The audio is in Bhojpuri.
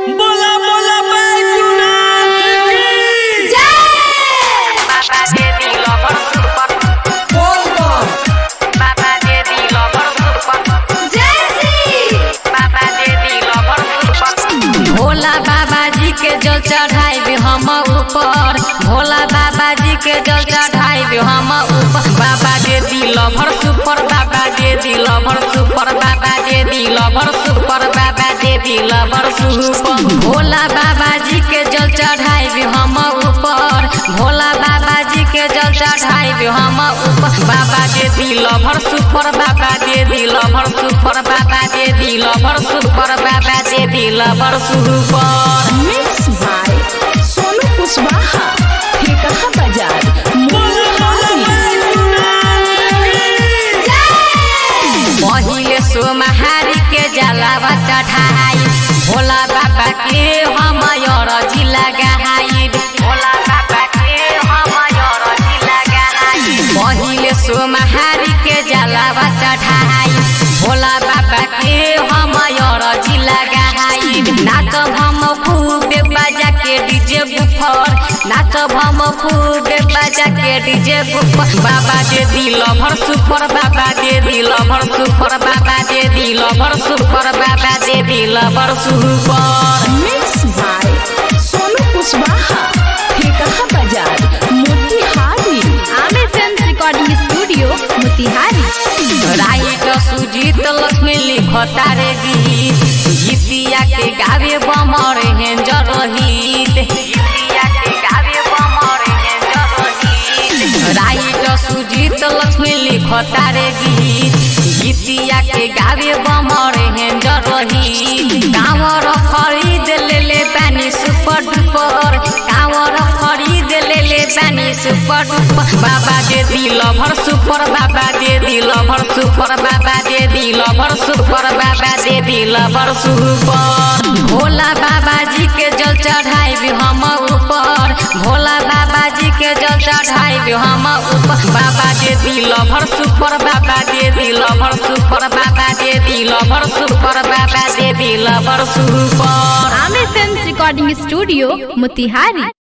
बोला बोला बैजूनाथ की बाबा दे दिल पर सुपर बाबा दे दिल पर सुपर बाबा दे दिल पर सुपर भोला बाबा जी के जल चढ़ाई हम ऊपर भोला बाबा जी के जल चढ़ाई हम ऊपर बाबा दे दिल भर सुपर बाबा दे दिल भर सुपर बाबा दे दिल भर सुपर बाबा दे दिल भर सुपर भोला बाबा जी के जल चढ़ाई हम ऊपर भोला बाबा जी के जल चढ़ाई हम ऊपर बाबा दे दिल भर सुपर बाबा दे दिल भर सुपर बाबा दे दिल भर सुपर बाबा दे दिल भर super mix by Sonu Kushwaha Thekaha बाजार बोला बोला बैजूनाथ की पहिले सोमहारी के जलावा चढ़ाई भोला बाबा के हम अरजी लगाई भोला बाबा के हम अरजी लगाई पहिले सोमहारी के जलावा चढ़ाई भोला बाबा के हम अरजी लगाई नाचब हम खूबे बजा के डीजे बुफर नाचब हम खूबे बजा के डीजे बुफर बाबा दे दिल भर सुपर बाबा दे दिल भर सुपर बाबा दे दिल भर सुपर बाबा दे दिल भर super mix by Sonu Kushwaha Thekaha बाजार Motihari Aamir film recording studio Motihari write Sujit Lakshmi लिखता रे गीत गीतिया के गावे बमर हेंजर रहित गीतिया के गावे बमर हेंजर रहित राइट सुजीत लक्ष्मी लिखता रे गीत गीतिया के गावे बमर हेंजर रहित कांवर खरीद ले ले पानी सुपर डुपर कांवर खरीद ले ले पानी सुपर डुपर बाबा दे दिल भर सुपर बाबा दे दिल भर सुपर बाबा दे दिल भर सुपर बाबा दे दिल भर सुपर भोला बाबा जी के जल चढ़ाई हम ऊपर भोला बाबा जी के जल चढ़ाई हम ऊपर बाबा दे दिल भर सुपर बाबा दे दिल भर सुपर बाबा दे दिल भर सुपर बाबा दे दिल भर super Aamir film recording studio Motihari